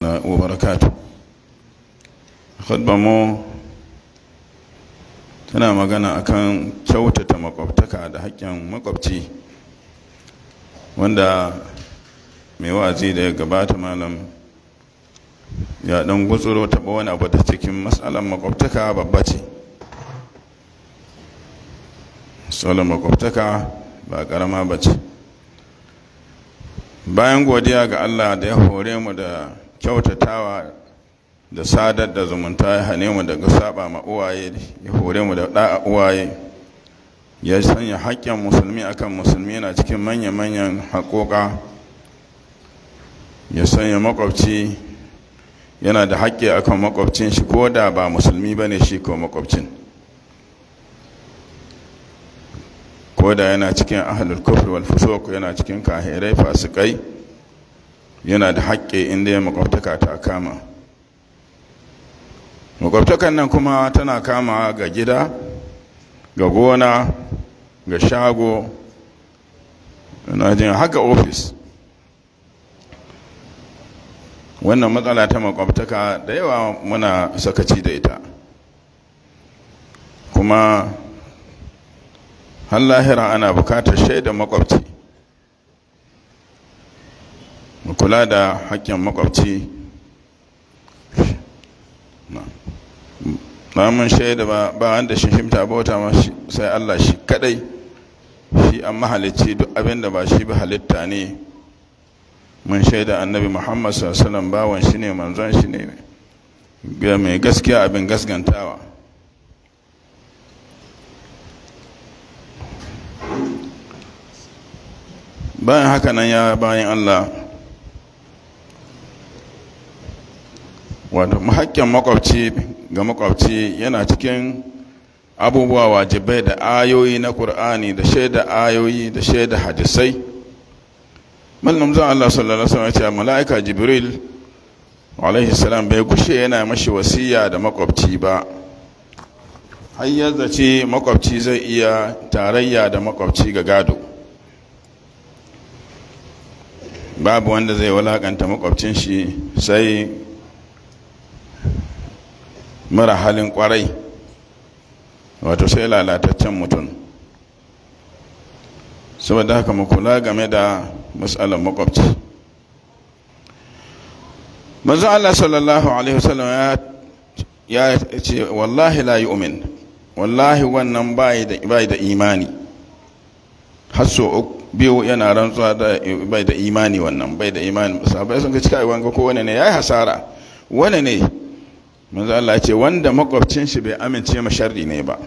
wa barakatu mu tana magana akan kyautata makwabtaka da haƙƙin makwabci wanda mai wa'azi da ya gabata malam ya ɗan gutsuro taɓa wani abu da cikin matsalar makwabtaka babba ce matsalar makwabtaka ba ƙarama ba ce bayan godiya ga allah da ya hore mu da kyautatawa da sadar da zumunta ya hane mu daga saba ma uwaye ya hore mu da da'a uwaye ya sanya haƙƙin musulmi akan musulmi yana cikin manya-manyan haƙoƙa ya sanya makwabci yana da haƙƙi akan makwabcin shi ko da ba musulmi ba ne shi ko makwabcin ko da yana cikin ahalul kufr wal fusuq yana cikin kahirai fasikai yana da haƙƙi inda ya makwabtaka ta kama makwabtakan nan kuma tana kama ga gida ga gona ga shago na jin haka ofis wannan matsala ta makwabtaka da yawa muna sakaci da ita kuma har lahira ana bukatar shaida makwabci mu kula da haƙƙin makwabci na mun shaida ba ba wanda shi shimta bauta ma sai Allah shi kadai shi an mahalicci duk abin da ba shi ba halitta ne mun shaida annabi Muhammad sallallahu alaihi wasallam bawan shi ne manzon shi ne ga mai gaskiya abin gaskantawa bayan haka nan ya bayan Allah wato haƙƙin makwabci ga makwabci yana cikin abubuwa wajibai da ayoyi na ƙur'ani da shaida ayoyi da shaida hadisai mallam zan Allah sallallahu alaihi wasallam ya ce mala'ika jibril alaihi salam bai gushe yana mashi wasiya da makwabci ba har ya zace makwabci zai iya tarayya da makwabci ga gado babu wanda zai walakanta makwabcin shi sai mara halin kwarai wato sai lalataccen mutum saboda haka mu kula game da matsalar makwabci manzo Allah sallallahu alaihi wasallam ya ce wallahi la yu'min wallahi wannan bai da bai da imani har so biyu yana rantsuwa da bai da imani wannan bai da imani sahabbai sun ga cika wanga ko wani ne yayi hasara wani ne manzo Allah ce wanda makwabcin shi bai amince ma sharri ne ba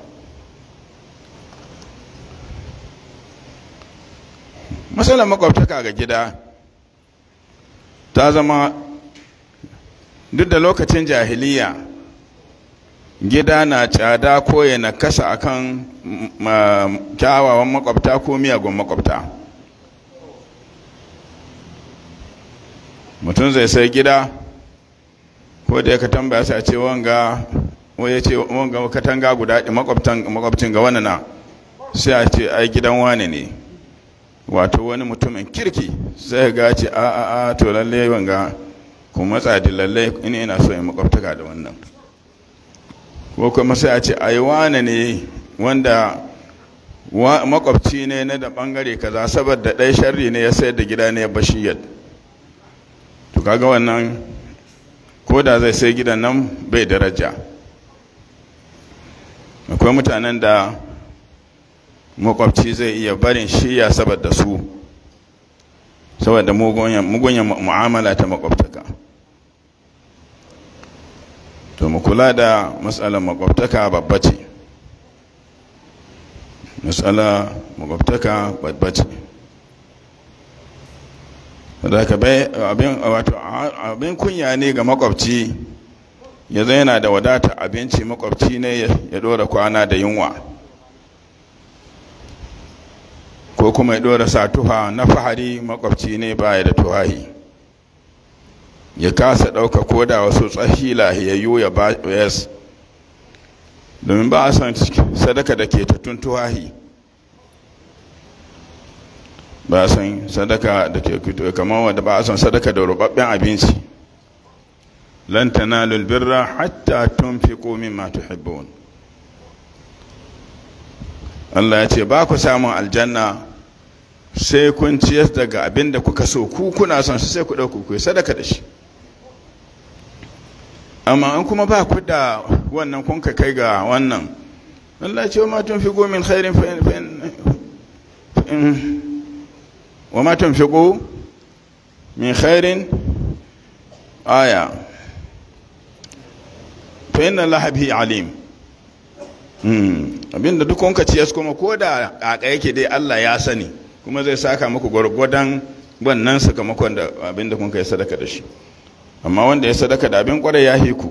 masalan makwabtaka ga gida ta zama duk da lokacin jahiliya gida na tsada ko ya nakasa akan kyawawan makwabta ko miyagun makwabta mutum zai sai gida ko da ya ka tambaya sai a ce wanga ya ce wanga katanga guda makwabcin ga wani na sai a ce ai gidan wani ne wato wani mutumin kirki sai ga ce a a a to lalle wanga ku matsa da lalle ina ina so in makwabtaka da wannan ko kuma sai a ce ai wani ne wanda makwabci ne na da bangare kaza saboda ɗaya sharri ne ya sayar da gida ne ya bashi yadda to kaga wannan ko da zai sai gidan nan bai daraja akwai mutanen da makwabci zai iya barin shiya saboda su saboda mugunyan mu'amala ta makwabtaka to mu kula da matsalar makwabtaka babba ce matsala makwabtaka babba ce da ka bai abin kunya ne ga makwabci ya zai yana da wadata abinci makwabci ne ya dora kwana da yunwa ko kuma ya dora sa tuha na fahari makwabci ne baya da tuhahi ya kasa ɗauka ko da wasu tsahi lahiyayyu ya ba yas domin ba a son sadaka da ke tattun tuhahi ba a son sadaka da ke kamar wadda ba a son sadaka da rubabben abinci lan tanalul birra hatta tunfiqu mimma tuhibbun Allah ya ce ba ku samun aljanna sai kun ciyar daga abin da kuka so ku kuna son su sai ku ɗauku ku yi sadaka da shi amma an kuma ba ku da wannan kun ka kai ga wannan Allah ya ce wa ma tunfiqu min khairin wa ma tunfiqu min khairin aya fa inna allaha bihi alim abinda duk kun ka ciyas kuma ko da kaka yake dai Allah ya sani kuma zai saka muku gwargwadon wannan sakamakon da abinda kun kai sadaka da shi amma wanda ya sadaka da abin kwarai ya hiku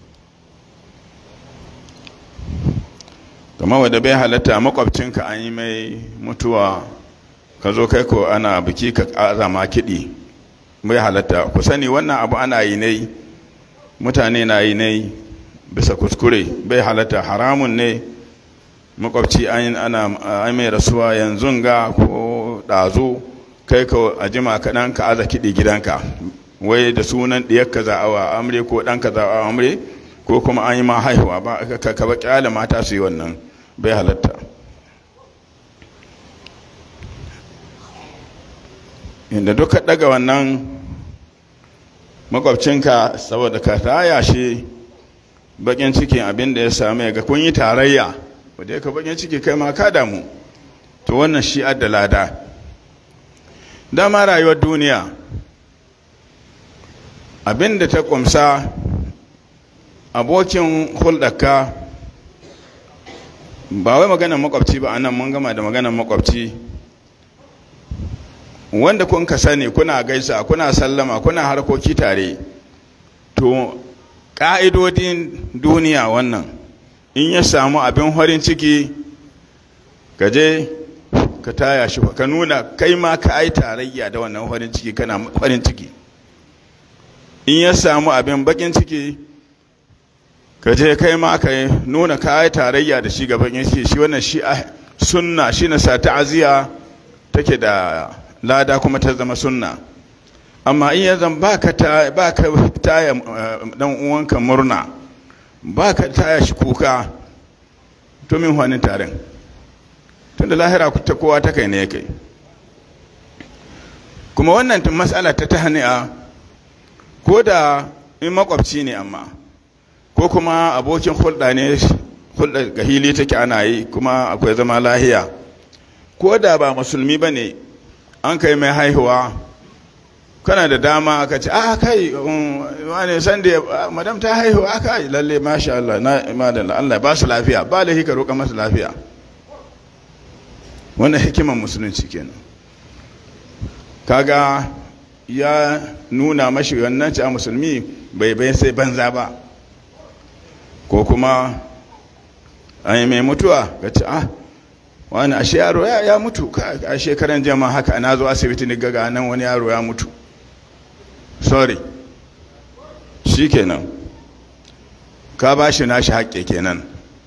kamar wadda bai halatta makwabcinka an yi mai mutuwa ka zo kai ko ana biki ka azama kiɗi bai halatta ku sani wannan abu ana yi ne mutane na yi ne bisa kuskure bai halatta haramun ne makwabci ana mai rasuwa yanzu ga ko ɗazu kai ka a jima kaɗan ka aza kiɗi gidanka wai da sunan ɗiyarka za'awa amre ko ɗanka za'awa amre ko kuma an yi ma haihuwa ba ka ba ƙyale mata su yi wannan bai halatta inda duka daga wannan makwabcinka saboda ka raya shi bakin cikin abin da ya same ga kun yi tarayya wadda ka bakin ciki kai ma ka damu to wannan shi da lada dama rayuwar duniya abin da ta kumsa abokin hulɗarka ba wai maganar makwabci ba anan mun gama da maganar makwabci wanda kun ka sani kuna gaisa kuna sallama kuna harkoki tare to ƙa'idodin duniya wannan in ya samu abin farin ciki ka je ka taya shi ka nuna kai ma ka yi tarayya da wannan farin ciki kana farin ciki in ya samu abin bakin ciki ka je kai ma ka nuna ka yi tarayya da shi gaban ciki shi wannan shi sunna shi na sa ta'aziya take da lada kuma ta zama sunna amma in ya zan ba ka taya dan uwanka murna ba ka taya shi kuka to min hannun tarin tun da lahira ta kowa ta kai ne kai kuma wannan matsala ta ta hani'a ko da in makwabci ne amma ko kuma abokin hulɗa ne hulɗa ga hili take ana yi kuma akwai zama lahiya ko da ba musulmi ba ne an kai mai haihuwa kana da dama aka ce ah kai wani san da madam ta haihu aka yi lalle masha Allah na madalla Allah ba su lafiya ba da hika roƙa masa lafiya wannan hikiman musulunci kenan kaga ya nuna mashi wannan ci a musulmi bai bai sai banza ba ko kuma an yi mai mutuwa ga ci ah wani ashe yaro ya mutu a shekaran jama haka na zo asibiti ni gaga nan wani yaro ya mutu sorry shi kenan ka ba shi nashi haƙƙe kenan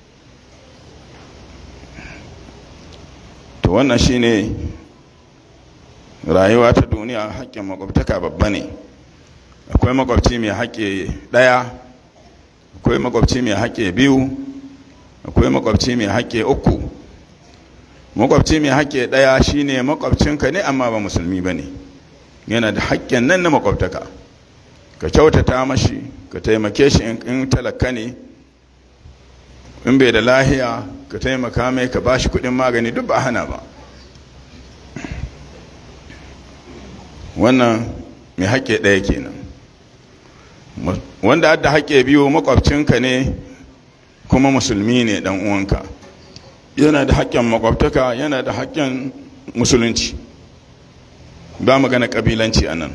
to wannan shi ne rayuwa ta duniya haƙƙin makwabtaka babba ne akwai makwabci mai haƙƙe ɗaya akwai makwabci mai haƙƙe biyu akwai makwabci mai haƙƙe uku makwabci mai haƙƙe ɗaya shine makwabcinka ne amma ba musulmi ba ne yana da haƙƙin nan na makwabtaka ka kyautata mashi ka taimake shi in talaka ne in bai da lahiya ka taimaka mai ka ba shi kuɗin magani duk ba hana ba wannan mai haƙƙe ɗaya kenan wanda adda haƙƙe biyu makwabcinka ne kuma musulmi ne ɗan uwanka yana da haƙƙin makwabtaka yana da haƙƙin musulunci ba magana ƙabilanci a nan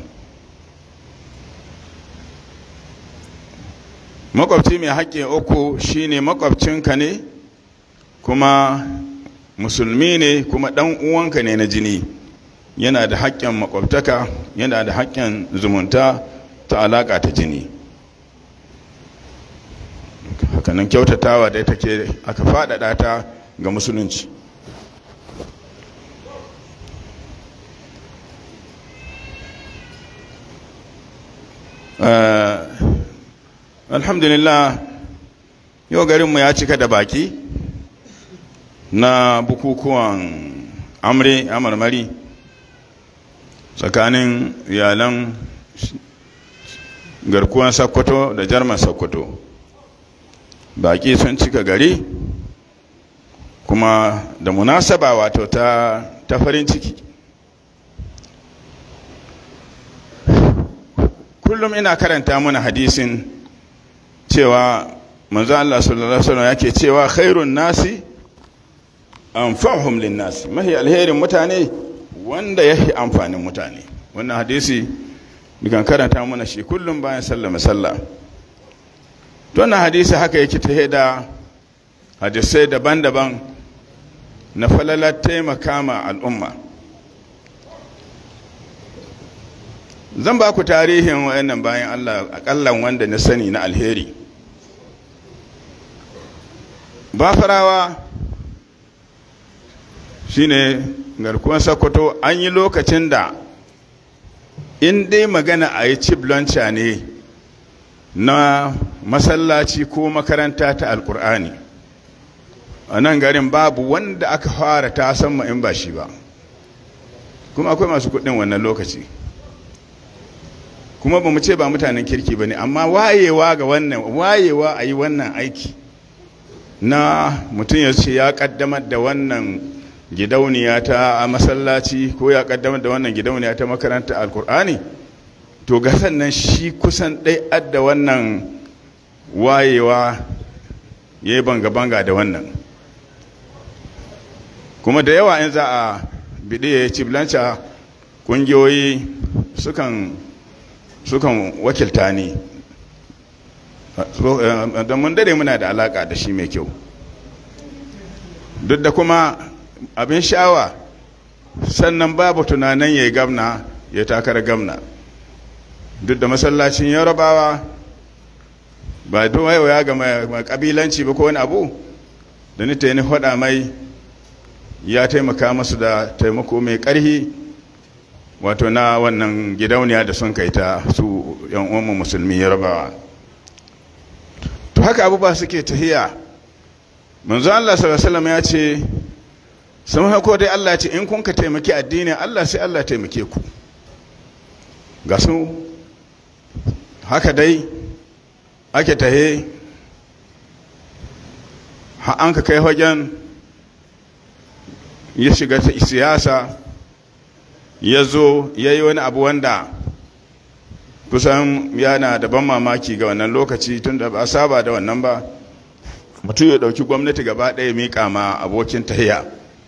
makwabci mai haƙƙi uku shine makwabcinka ne kuma musulmi ne kuma ɗan uwanka ne na jini yana da haƙƙin makwabtaka yana da haƙƙin zumunta ta alaƙa ta jini hakanan kyautatawa da take aka faɗaɗa ta ga musulunci alhamdulillah yau garinmu ya cika da baki na bukukuwan amre amarmari tsakanin iyalan garkuwan sakkwato da jarman sakkwato baki sun cika gari kuma da munasaba wato ta, ta farin ciki kullum ina karanta mana hadisin cewa manzo Allah sallallahu alaihi wasallam yake cewa khairun nasi anfa'uhum lin-nasi mahi alherin mutane wanda yake amfanin mutane wannan hadisi dukan karanta mana shi kullum bayan sallama sallah wannan hadisi haka yake ta da hadisai daban-daban na falalar taimaka ma al'umma zan ba ku tarihin wayannan bayan Allah akallan wanda na sani na alheri bafarawa shine garkuwan sakkwato an yi lokacin da in dai magana a yi ciblonca ne na masallaci ko makaranta ta alkur'ani a nan garin babu wanda aka fara ta san in ba shi ba kuma akwai masu kudin wannan lokaci kuma ba mu ce ba mutanen kirki ba ne amma wayewa ga wannan wayewa a yi wannan aiki na mutum ya ce ya kaddamar da wannan gidauniya ta masallaci ko ya kaddamar da wannan gidauniya ta makaranta alkur'ani to ga sannan shi kusan ɗai adda wannan wayewa ya yi banga-banga da wannan kuma da yawa in za a biɗe ya ci blanca ƙungiyoyi sukan sukan wakilta ne don mun dare muna da alaƙa da shi mai kyau duk da kuma abin sha'awa sannan babu tunanin ya yi gamna ya takar gamna duk da masallacin yarabawa ba don ya ga mai kabilanci ba ko wani abu da ni ta yi faɗa mai ya taimaka masu da taimako mai ƙarhi wato na wannan gidauniya da sun kai ta su yan uwanmu musulmi yarabawa to haka abubuwa suke tahiya manzo Allah sallallahu alaihi ya ce sun hako dai Allah ce in kun ka taimaki addinin Allah sai Allah taimake ku ga su haka dai ake tahe an ka kai wajen ya shiga siyasa ya zo ya yi wani abu wanda kusan yana da ban mamaki ga wannan lokaci tun da ba saba da wannan ba mutum ya ɗauki gwamnati gaba ɗaya miƙa ma abokin tahiya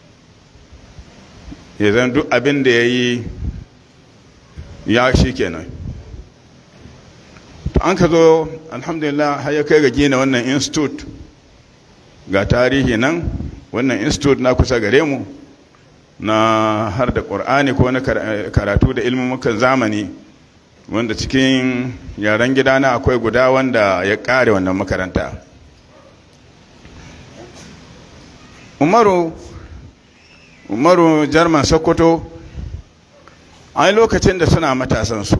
ya zan duk abin da ya yi ya shi kenan an ka zo alhamdulillah har ya kai ga gina wannan institute ga tarihi nan wannan institute na kusa gare mu na har da ƙur'ani ko na karatu da ilmumukan zamani wanda cikin yaren gidana akwai guda wanda ya ƙare wannan makaranta umaru umaru jarman sokoto a lokacin da suna matasansu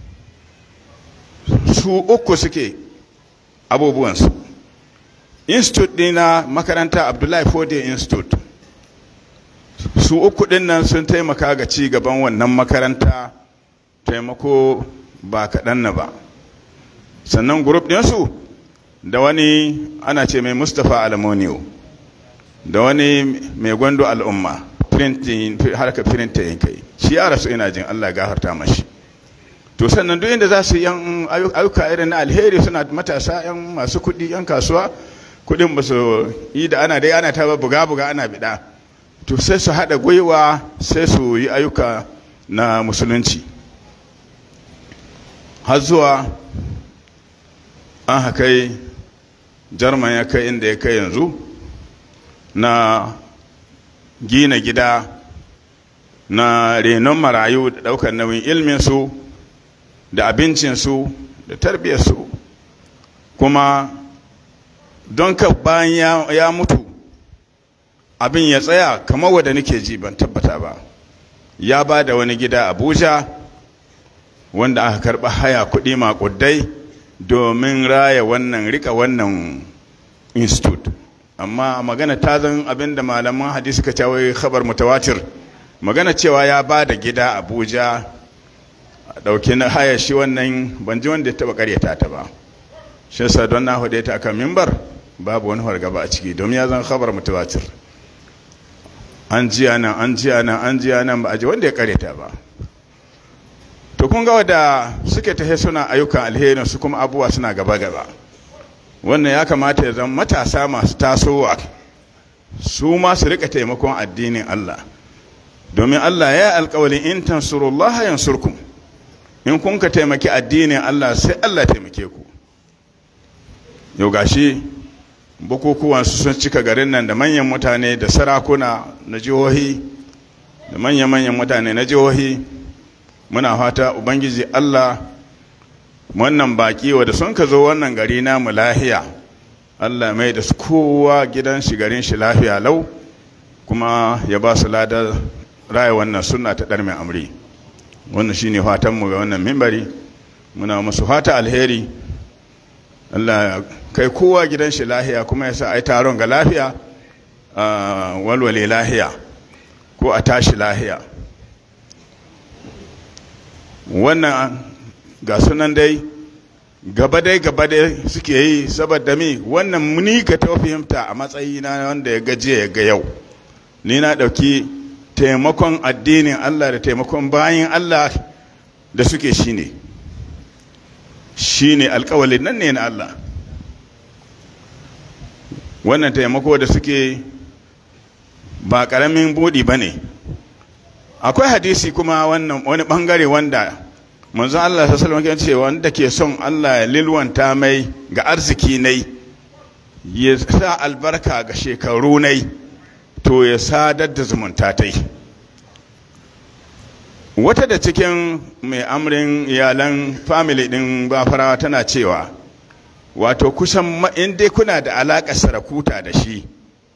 su uku suke abubuwansu institute ɗina makaranta abdullahi fode institute su uku ɗin nan sun taimaka ga ci gaban wannan makaranta taimako ba kaɗan na ba sannan grup ɗinsu da wani ana ce mai mustapha alamoniyo da wani mai gwando al'umma harka firinta yin kai shi ya rasu ina jin allah gafarta mashi to sannan duk inda za su yan ayyuka irin na alheri suna matasa yan masu kuɗi yan kasuwa kuɗin ba su yi da ana dai ana ta buga-buga ana biɗa to sai su haɗa gwiwa sai su yi ayyuka na musulunci har zuwa an hakai jarman ya kai inda ya kai yanzu na gina gida na renon marayu da ɗaukar nauyin ilminsu da abincinsu da tarbiyyarsu kuma don ka bayan ya mutu abin ya tsaya kamar wadda nake ji ban tabbata ba ya ba da wani gida abuja wanda aka karɓa haya kuɗi maƙudai domin raya wannan rika wannan institute amma magana ta zan abinda malaman hadisi ka cewa khabar mutawatir magana cewa ya ba da gida abuja a ɗauki na haya shi wannan ban ji wanda ya taɓa ƙaryata ta ba shi yasa don na hude ta akan mimbar babu wani hargaba a ciki domin ya zan khabar mutawatir an jiya nan an jiya nan an jiya nan ba a ji wanda ya ƙaryata ba to kun ga wadda suke tahe suna ayyukan alherin su kuma abubuwa suna gaba gaba wannan ya kamata ya zama matasa masu tasowa su ma su rika taimakon addinin Allah domin Allah ya alkawalin in tansurullaha yansurkum in kun ka taimaki addinin Allah sai Allah taimake ku yau gashi bukukuwan su sun cika garin nan da manyan mutane da sarakuna na jihohi da manyan manyan mutane na jihohi muna fata ubangiji Allah wannan baki wadda sun ka zo wannan gari namu lahiya Allah mai da su kowa gidan shi garin shi lafiya lau kuma ya ba su ladar raya wannan suna ta ɗar mai amri wannan shine fatanmu ga wannan mimbari muna musu fata alheri Allah kai kowa gidan shi lahiya kuma ya sa ai taron ga lafiya walwale lahiya ko a tashi lahiya wannan ga sunan dai gaba dai gaba dai suke yi saboda mi wannan muni ka ta fahimta a matsayina wanda ya gaje ya ga yau ni na ɗauki taimakon addinin Allah da taimakon bayan Allah da suke shi ne shi ne alkawalin nan ne na Allah wannan taimako da suke ba ƙaramin buɗi ba ne akwai hadisi kuma wannan wani ɓangare wanda manzo Allah sallallahu alaihi wasallam ce wanda ke son Allah ya lilwanta mai ga arziki nai ya sa albarka ga shekaru nai to ya sadar da zumunta tai wata da cikin mai amrin iyalan family din bafarawa tana cewa wato kusan in dai kuna da alaƙar sarakuta da shi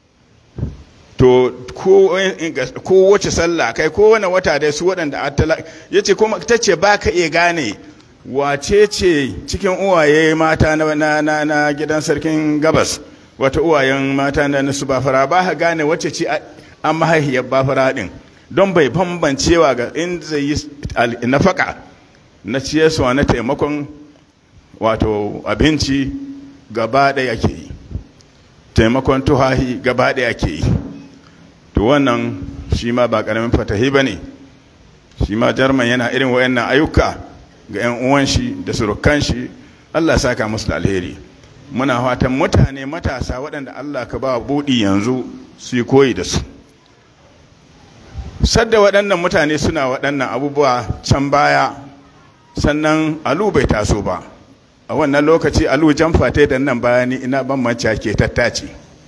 to ko wace sallah kai ko wani wata dai su waɗanda attala ya ce kuma ta ce ba ka iya gane wace ce cikin uwaye mata na, na, na, gidan sarkin gabas wata uwayen mata na su bafara ba ka gane wace ce an mahaihiyar bafara ɗin don bai bambancewa ga in zai yi nafaka na ciyarsuwa na taimakon wato abinci gaba ɗaya ke yi taimakon tuhahi gaba ɗaya ke yi to wannan shi ma ba ƙaramin fatahi ba ne shi ma jarman yana irin wayannan ayyuka ga 'yan uwan shi da surukan shi allah saka musu da alheri muna fatan mutane matasa waɗanda allah ka ba buɗi yanzu su yi koyi da su sadda waɗannan mutane suna waɗannan abubuwa can baya sannan alu bai taso ba a wannan lokaci alu jamfa ta da nan bayani ina ban manca ke tattace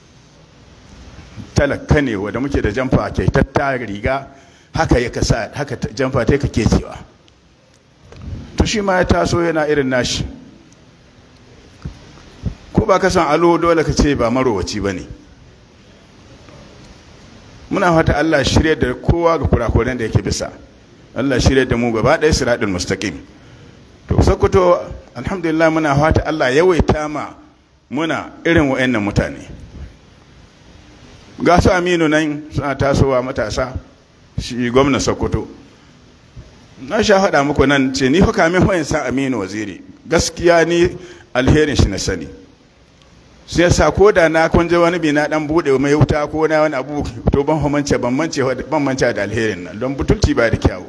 talaka ne wanda muke da jamfa ke tatta riga haka ya kasa haka jamfa ta kake cewa to shi ma ya taso yana irin nashi ko ba ka san alo dole ka ce ba marowaci ba ne muna fata Allah shirya da kowa ga kurakuren da yake bisa Allah shirya da mu gaba ɗaya siratul mustaqim to sokoto alhamdulillah muna fata Allah yawaita ma muna irin wa'annan mutane ga su aminu nan suna tasowa matasa shi gwamna sokoto na sha faɗa muku nan ce ni fa kamin hoyin sa aminu waziri gaskiya ni alherin shi na sani sai sa ko da na kunje wani bi na dan bude mai wuta ko na wani abu to ban homance ban mance ban mance da alherin nan don butulci ba da kyawu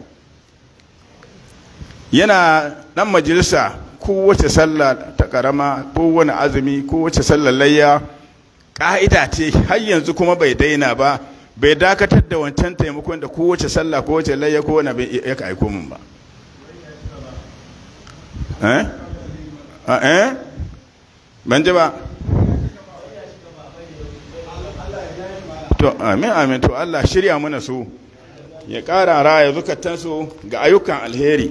yana dan majalisa kowace sallah ta karama ko wani azumi ko wace sallar layya ka'ida ce har yanzu kuma bai daina ba bai dakatar da wancan taimakon da kowace sallah ko wace layya ko wani bai ya aiko min ba eh eh ban ji ba to amin amin to Allah shirya mana su ya ƙara raya zukatansu ga ayyukan alheri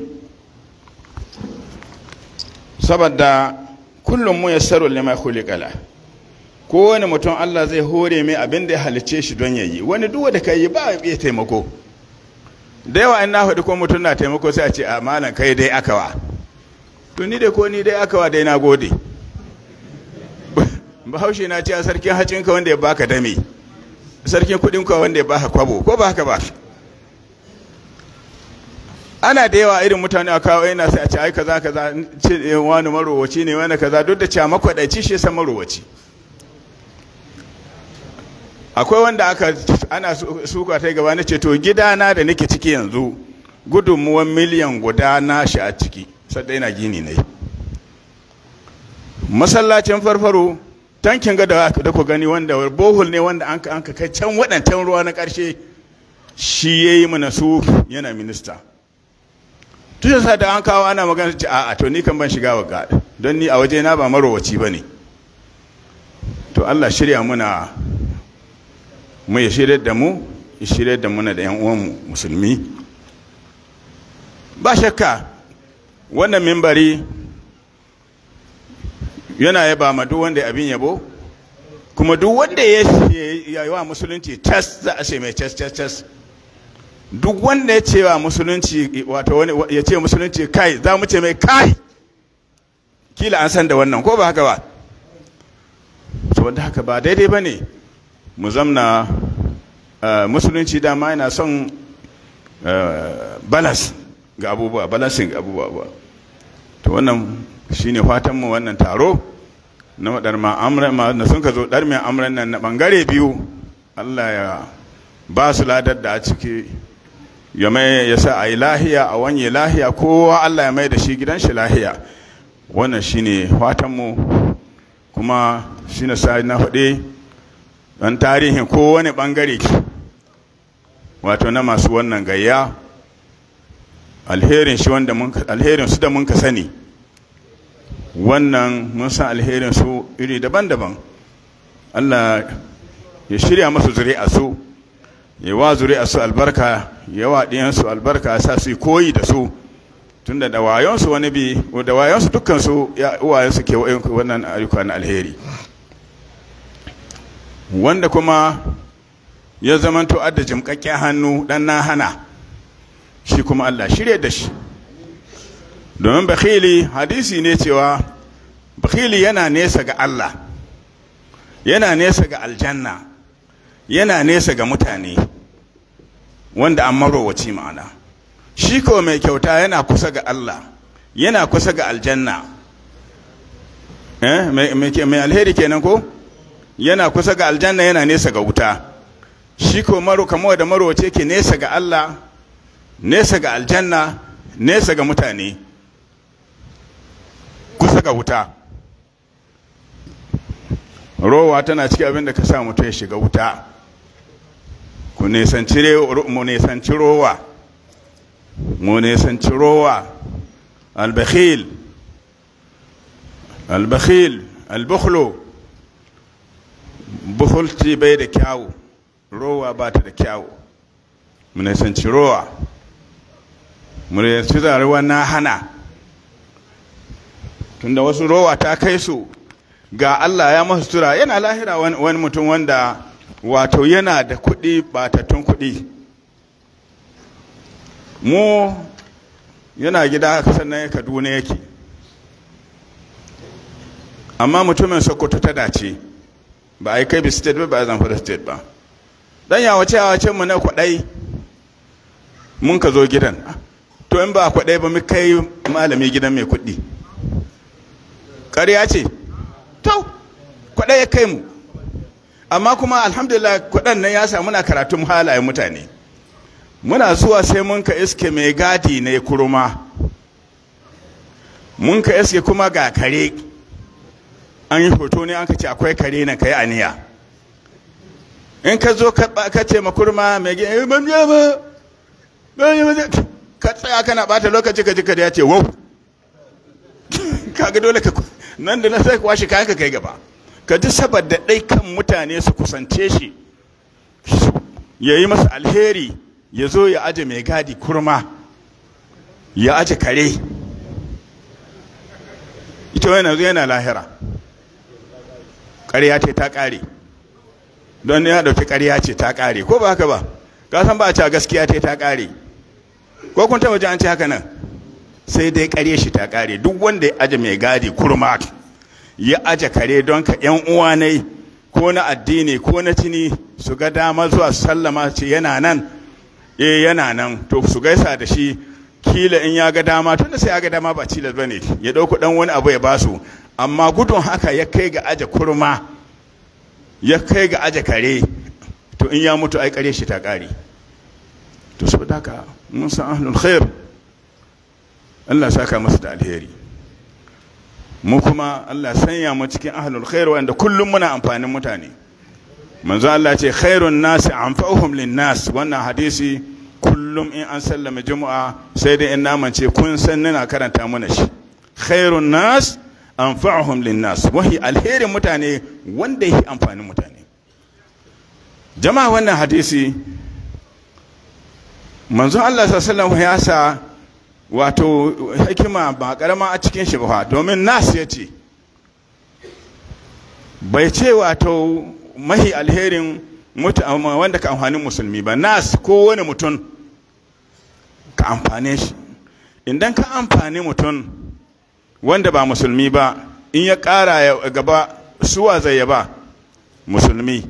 saboda kullum mu yassaru lima khuliqala kowane mutum Allah zai hore mai abin da ya halice shi don yayi wani duk da kai ba ya taimako da yawa in na faɗi ko mutum na taimako sai a ce a malam kai dai aka wa to ni dai ko ni dai aka wa dai na gode bahaushe na ce sarkin hacinka wanda ya baka dame sarkin kudinka wanda ya baka kwabo ko ba haka ba ana da yawa irin mutane a kawo yana sai a ce ai kaza kaza ce wani marowaci ne wani kaza duk da cewa makwadaici shi san marowaci akwai wanda aka ana suka ta gaba na ce to gidana da nake ciki yanzu gudunmuwan miliyan guda na shi a ciki sadda yana gini ne masallacin farfaro tankin ga da ku gani wanda bohol ne wanda an ka kai can waɗancan ruwa na ƙarshe shi ya yi mana su yana minista tun sa da an kawo ana magana ce a'a to ni kan ban shiga wa don ni a waje na ba marowaci ba ne to Allah shirya muna mu ya shirya da mu ya shirya da muna da 'yan uwanmu musulmi ba shakka wannan mimbari yana yaba ma duk wanda abin yabo kuma duk wanda ya yi wa musulunci tas za a ce mai tas tas tas duk wanda ya ce wa musulunci wato wani ya ce musulunci kai za mu ce mai kai kila an san da wannan ko ba haka ba saboda haka ba daidai ba ne mu zamna musulunci dama yana son balas ga abubuwa balasin ga abubuwa to wannan shine fatan mu wannan taro na wadar ma'amuran da sun ka zo dar mai amuran nan na bangare biyu Allah ya ba su ladar da a ciki ya mai ya sa a yi lahiya a wanye lahiya kowa Allah ya mai da shi gidan shi lahiya wannan shine fatan mu kuma shine sa na faɗe dan tarihin kowane bangare wato na masu wannan gayya alherin shi wanda mun alherin su da mun ka sani wannan mun san alherin su iri daban-daban Allah ya shirya masu zuri'a su ya wa zuri'a su albarka ya wa ɗiyan su albarka sa su koyi da su tunda da wayon su wani bi da wayon su dukkan su ya uwayen su ke wannan ayyuka na alheri wanda kuma ya zamanto adda jimkakken hannu dan na hana shi kuma Allah shirye da shi domin bakhili hadisi ne cewa bakhili yana nesa ga Allah yana nesa ga aljanna yana nesa ga mutane wanda an marowaci ma'ana shi ko mai kyauta yana kusa ga Allah yana kusa ga aljanna eh mai alheri kenan ko yana kusa ga aljanna yana nesa ga wuta shi ko maro kamo da marowace ke nesa ga Allah nesa ga aljanna nesa ga mutane kusa ga wuta rowa tana cikin abin da ka sa mutum ya shiga wuta ku nesanci mu nesanci rowa mu nesanci rowa albakhil albakhil albukhlo bukhulci bai da kyawu rowa ba ta da kyawu mu nesanci rowa mu nesanci zarewa na hana tunda wasu rowa ta kai su ga Allah ya masu tura yana lahira wani mutum wanda wato yana da kuɗi batattun kuɗi mu yana gida sannan kaduna yake amma mutumin sokoto ta dace ba a yi kai state ba ba a zamfara state ba dan ya wace wace mu na kwaɗai mun ka zo gidan to in ba kwaɗai ba mu kai malami gidan mai kuɗi ƙarya ce to kwaɗai ya kai mu amma kuma alhamdulillah kwaɗan nan ya samu na karatun halayen mutane muna zuwa sai mun ka iske mai gadi ne kurma mun ka iske kuma ga kare an yi hoto ne an ka ce akwai kare na kai aniya in ka zo ka ce makurma mai gina ban ba ka tsaya kana bata lokaci ka ji ka ya ce wau kaga dole ka nan da na sai kwashe kayan ka kai gaba ka ji saboda ɗai kan mutane su kusance shi ya yi masa alheri ya zo ya aje mai gadi kurma ya aje kare ita wani zo yana lahira ƙarya ce ta ƙare don ya ɗauki ƙarya ce ta ƙare ko ba haka ba ka san ba a cewa gaskiya ce ta ƙare ko kun taɓa ji an ce haka nan sai dai kare shi ta kare duk wanda ya aje mai gadi kurma ya aje kare don ka yan uwa ne ko na addini ko na tini su ga dama zuwa su sallama ce yana nan eh yana nan to su gaisa da shi kila in ya ga dama tunda sai ya ga dama ba cilas bane ya dauko dan wani abu ya basu amma gudun haka ya kai ga aje kurma ya kai ga aje kare to in ya mutu ai kare shi ta kare to saboda haka mun san ahlul khair Allah saka masa da alheri mu kuma Allah sanya mu cikin ahlul khair wanda kullum muna amfanin mutane manzo Allah ce khairun nas anfa'uhum lin nas wannan hadisi kullum in an sallama juma'a sai dai in namance kun san nina karanta mana shi khairun nas anfa'uhum lin nas wahi alherin mutane wanda yake amfanin mutane jama'a wannan hadisi manzo Allah sallallahu alaihi ya sa wato hikima ba karama a cikin shi ba domin nas ya ce bai ce wato mahi alherin wanda ka amfani musulmi ba nas ko wani mutum ka amfane shi idan ka amfani mutum wanda ba musulmi ba in ya ƙara ya gaba suwa zai yaba musulmi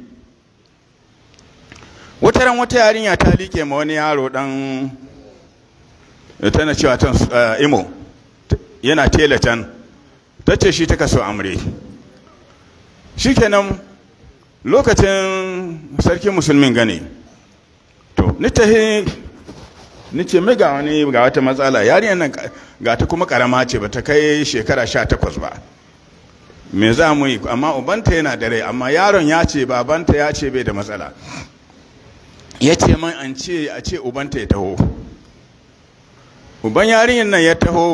wata ran wata yarinya ta liƙe ma wani yaro ɗan tana cewa tan imo yana tela can ta ce shi ta kaso amre shikenan lokacin sarkin musulmin gane to ni ta ni ce mai ga wani ga wata matsala yarinyar nan ga ta kuma karama ce ba ta kai shekara sha takwas ba me za mu yi amma ubanta yana da rai amma yaron ya ce babanta ya ce bai da matsala ya ce man an ce a ce ubanta ya taho uban yarinyar nan ya taho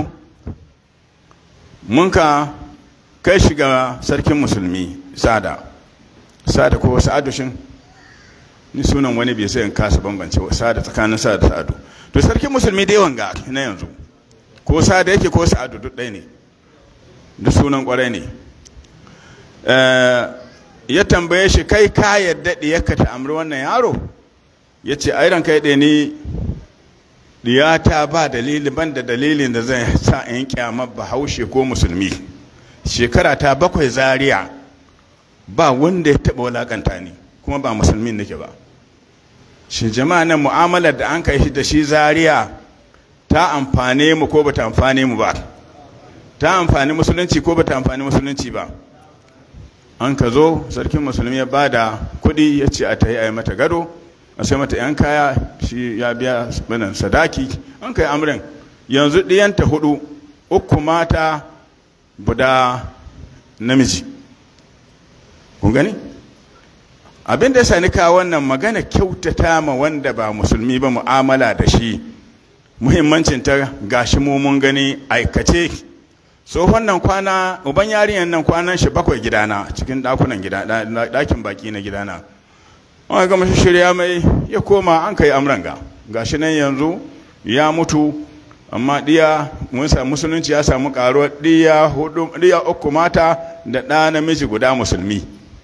mun ka kai shiga sarkin musulmi sada sada ko sa'adu shin ni sunan wani bai sai in kasa bambance sada tsakanin sada da sa'adu to sarkin musulmi dai wanga na yanzu ko sada yake ko sa'adu duk ɗaya ne duk sunan kwarai ne ya tambaye shi kai ka yadda ɗiyarka ta amri wannan yaro ya ce airan kai ɗaya ni diyata ba dalili ban da dalilin da zai sa in kyamar bahaushe ko musulmi shekara ta bakwai zaria ba wanda ya taɓa walakanta ni kuma ba musulmin nake ba shi jama'a nan mu'amalar da an kai shi da shi zaria ta amfane mu ko bata amfane mu ba ta amfani musulunci ko bata amfani musulunci ba an ka zo sarkin musulmi ya ba da kuɗi ya ce a ta yi a yi mata gado a sai mata yan kaya shi ya biya banan sadaki an kai amrin yanzu ɗiyanta hudu uku mata guda namiji kun gani abin da ya sani kawo wannan magana kyautata ma wanda ba musulmi ba mu'amala da shi muhimmancin ta gashi mu mun gani aikace tsohon nan kwana uban yarinyar nan kwanan shi bakwai gidana cikin dakunan gida dakin baki na gidana an gama shirya mai ya koma an kai amranga gashi nan yanzu ya mutu amma diya mun samu musulunci ya samu karuwar diya hudu diya uku mata da ɗa namiji guda musulmi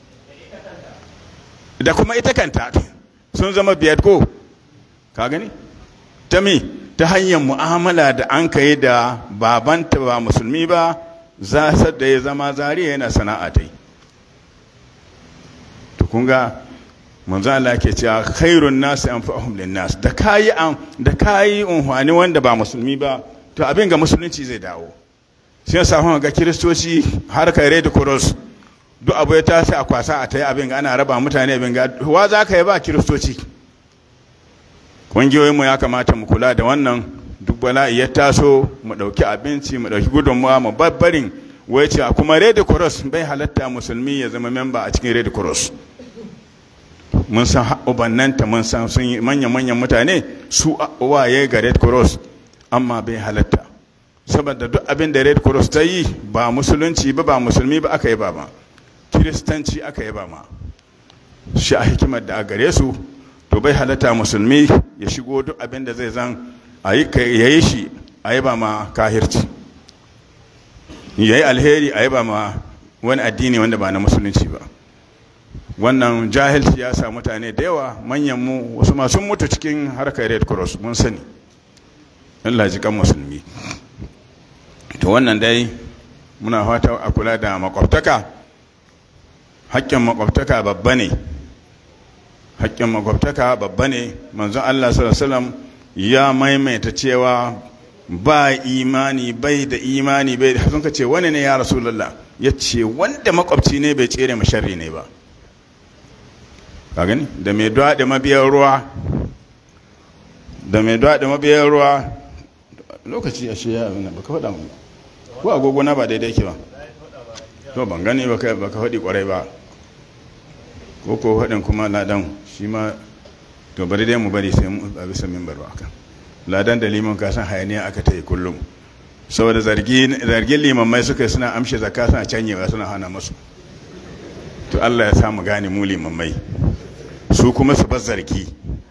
da kuma ita kanta sun zama biyar ko ka gani ta mi ta hanyar mu'amala da an kai da babanta ba musulmi ba za da ya zama zariya yana sana'a ta yi to kun ga manzo Allah ke cewa khairun nasi anfa'uhum linnas da kayi an da kayi unhwani wanda ba musulmi ba to abin ga musulunci zai dawo sai ya samu ga kiristoci har kai red cross duk abu ya tashi a kwasa a tayi abin ga ana raba mutane abin ga wa za ka yi ba kiristoci kungiyoyin mu ya kamata mu kula da wannan duk bala'i ya taso mu dauki abinci mu dauki gudunmuwa mu babbarin wai ce kuma red cross bai halatta musulmi ya zama memba a cikin red cross mun san ubannanta mun san sun yi manyan-manyan mutane su waye ga red cross amma bai halatta saboda duk abin da red cross ta yi ba musulunci ba ba musulmi ba aka yi ba ma kiristanci aka yi ba ma shi a hikimar da a gare su to bai halatta musulmi ya shigo duk abin da zai zan ya yi shi a yi ba ma kahirci ya yi alheri a yi ba ma wani addini wanda ba na musulunci ba wannan jahilci ya sa mutane da yawa manyan mu wasu masu mutu cikin harkar red cross mun sani Allah ji kan musulmi to wannan dai muna fata a kula da makwabtaka haƙƙin makwabtaka babba ne haƙƙin makwabtaka babba ne manzon Allah sallallahu ya maimaita cewa ba imani bai da imani bai da sun ka ce wani ne ya rasulullah ya ce wanda makwabci ne bai tsere masharri ne ba ka gani da mai da mabiyar ruwa da mai da mabiyar ruwa lokaci a shi ya abin ba ka faɗa mu ko agogo na ba daidai ke ba to ban gani ba ka faɗi ƙwarai ba ko ko faɗin kuma ladan shi ma to bari dai mu bari sai mu a bisa mimbar ba kan ladan da liman ka san hayaniya aka ta yi kullum saboda zargin limammai suka suna amshe zakka suna canyewa suna hana masu to Allah ya samu gane mu limammai su kuma su bar zargi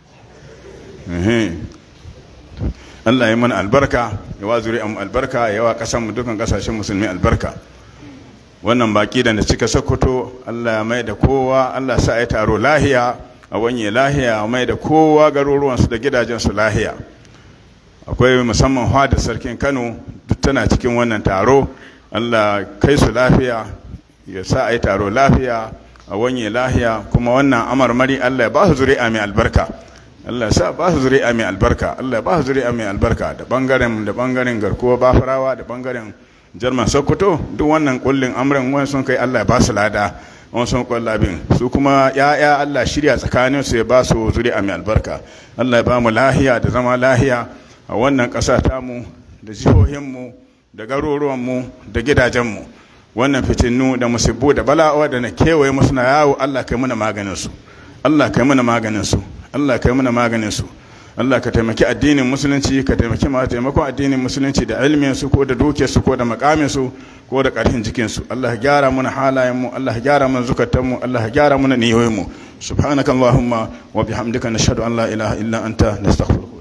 Allah ya mana albarka ya wa zuri'an albarka ya wa kasan mu dukan kasashen musulmi albarka wannan baki da na cika sokoto Allah ya mai da kowa Allah sa ya taro lahiya a wanye lahiya a mai da kowa garuruwansu da gidajensu lahiya akwai musamman da sarkin kano duk tana cikin wannan taro Allah kai su lafiya ya sa a yi taro lafiya a wanye lahiya kuma wannan amarmari Allah ya ba su zuri'a mai albarka Allah ya sa ba su zuri'a mai albarka Allah ya ba su zuri'a mai albarka da bangaren da bangaren garkuwa bafarawa da bangaren jarman sokoto duk wannan kullin amrin wani sun kai allah ya ba su lada wani sun kwalla bin su kuma ya'ya allah shirya tsakanin su ya ba su zuri'a mai albarka allah ya ba mu lahiya da zama lahiya a wannan ƙasa tamu da jihohinmu da garuruwanmu da gidajenmu wannan fitinu da musibbu da bala'awa da na kewaye musu na yawo allah kai muna maganin su allah kai muna maganin su allah kai muna maganin su Allah ka taimaki addinin musulunci ka taimaki ma taimakon addinin musulunci da ilmin su ko da dukiyar su ko da makamin su ko da karfin jikin su Allah ya gyara mana halayen mu Allah ya gyara mana zukatan mu Allah ya gyara mana niyoyin mu subhanakallahumma wa bihamdika nashhadu an la ilaha illa anta nastaghfiruka